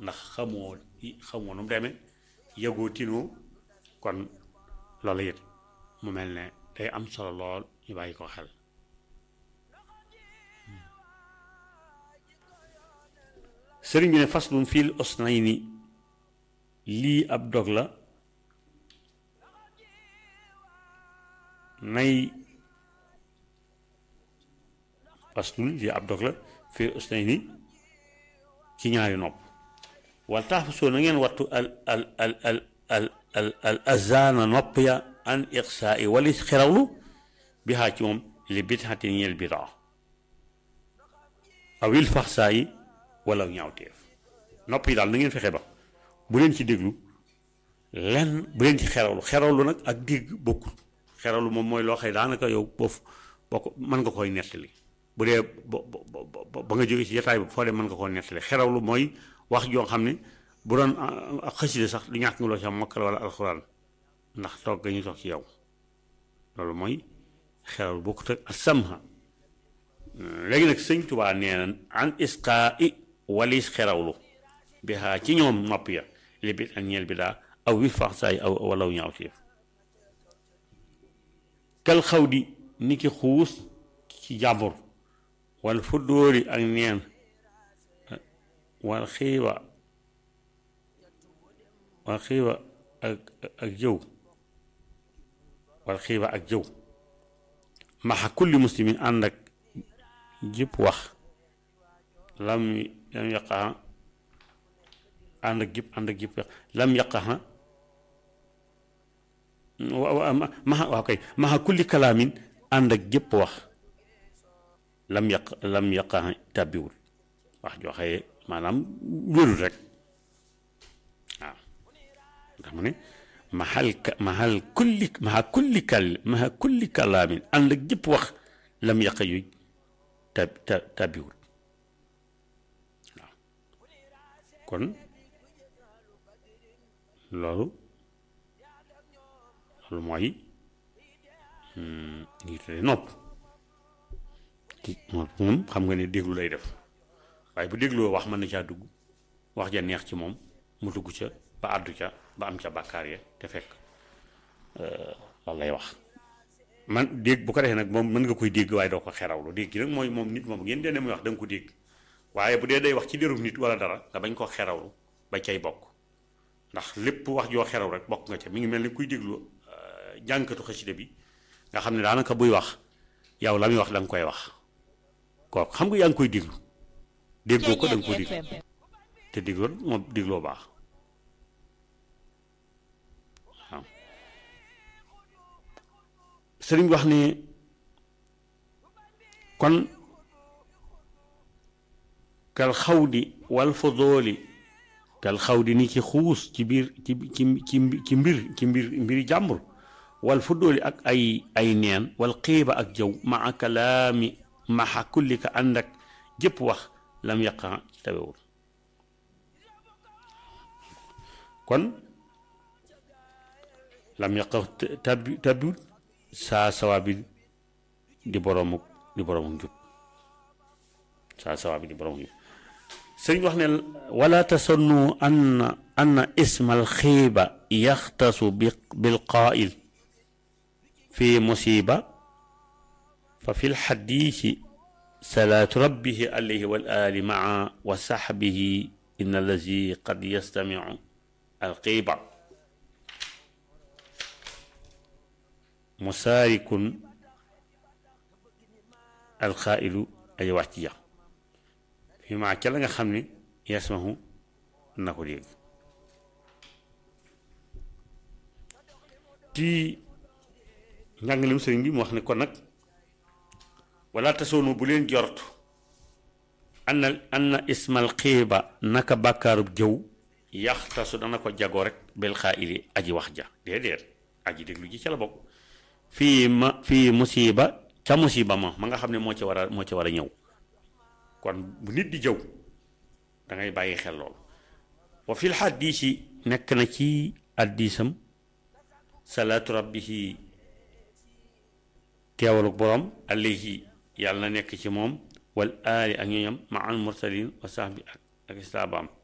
ndax xamoo xamoo nu mu demee yëgoo tinoo kon loolu it mu mel ne day am solo lool ñu bàyyi ko xel sëriñ bi ne faslun fil usnayni lii ab dog la nay faslun lii ab dog la fil usnayni ci ñaari nopp wala tax fa soo na ngeen wattu al al al al al al al azana nopp ya an iqsaa i wali xerawlu bi xaa ci moom li bidxati ñeel bidaa awil faxsaa yi wala ñaawteef nopp yi daal na ngeen fexe ba bu leen ci déglu lenn bu leen ci xerawlu xerawlu nag ak dégg bokkul xerawlu moom mooy loo xëy daanaka yow boof boo ko mën nga koy nettali bu dee ba ba nga jógee ci jataay bi foo dem mën nga koo nettali xerawlu mooy wax joo xam ne bu doon ak xasida sax du ñàkk nga loo ci am mokkal wala alxuraan ndax toog ga ñu toog ci yow loolu mooy xerawlu bokkut ak samha léegi nag sëñ Tubaa nee na an isqaa i walis xerawlu bi xaa ci ñoom nopp ya li bit ak ñeel bi daa aw wi fax saay aw walaw ñaaw téef kal xaw di ni ki xuus ci jàmbur wal fuddóori ak neen wal xiiwa wal xiiwa ak ak jëw wal xiiwa ak jëw maxa kulli muslimin ànd ak jëpp wax lam lam yaqaxa ànd ak jëpp ànd ak jëpp wax lam yaqaxa maxa waaw kay maxa kulli kalaamin ànd ak jëpp wax lam yaq lam yaqaxa tàbbiwul wax joxe maanaam wérul rek waaw ndax mu ne maxal maxal kulli maxa kulli kal maxa kulli kalaamin ànd ak jëpp wax lam yaqa yuy tab tab tàbbiwul waaw kon loolu loolu mooy ngi tudde nopp moom xam nga ne déglu lay def waaye bu dégloo wax mën na caa dugg wax ja neex ci moom mu dugg ca ba àddu ca ba am ca bàkkaar ya te fekk loolu lay wax man dégg bu ko defee nag moom mën nga koy dégg waaye doo ko xerawlu dégg gi nag mooy moom nit moom ngeen dee ne muy wax da nga ko dégg waaye bu dee day wax ci dérum nit wala dara nga bañ koo xerawlu ba cay bokk ndax lépp wax joo xeraw rek bokk nga ca mi ngi mel ni kuy déglu jànkatu xasida bi nga xam ne daanaka buy wax yow la muy wax da nga koy wax kooku xam nga yaa ngi koy déglu déggoo ko da nga koy déglu te dégloo moom dégloo baax waaw sëriñ wax ne kon kal xawdi wal fodooli kal xawdi ni ci xuus ci biir ci ci ci ci mbir ci mbir mbiri jàmbur wal fodooli ak ay ay neen wal xiiba ak jëw maa kalaami maxa kulli ka ànd ak jëpp wax lam yaqa tawewul kon lam yaqa tabi tabiwul saa sawa bi di boroomu di boroomu njub saa sawa bi di boroomu njub sëriñ wax ne wala tasannu anna anna ismal xiiba yaxtasu bi bil qaa'il fi musiba fa fi lxadiisi salaatu rabbihi alayhi wal aali maa wa saxbihi inna allazi qad yastamicu alxiiba musaarikun alxaailu ay wax ci jax fi maa ca la nga xam ne yasmahu na ko dégg ci njàngalem sëriñ bi mu wax ne kon nag wala tasoonu bu leen jortu anna anna ismal xiiba naka bàkkaarub jëw yaxtasu dana ko jagoo rek bel xaayili aji wax ja déedéet aji déglu ji ca la bokk fii ma fii musiba ca musiba ma ma nga xam ne moo ci war a moo ci war a ñëw kon bu nit di jëw da ngay bàyyi xel loolu wa fil xaddiisi nekk na ci addiisam salaatu rabbihi teewaluk borom alayhi yàlla na nekk ci moom wal aali ak ñooñam ma al mursalin wa sahbi ak ak istaabaam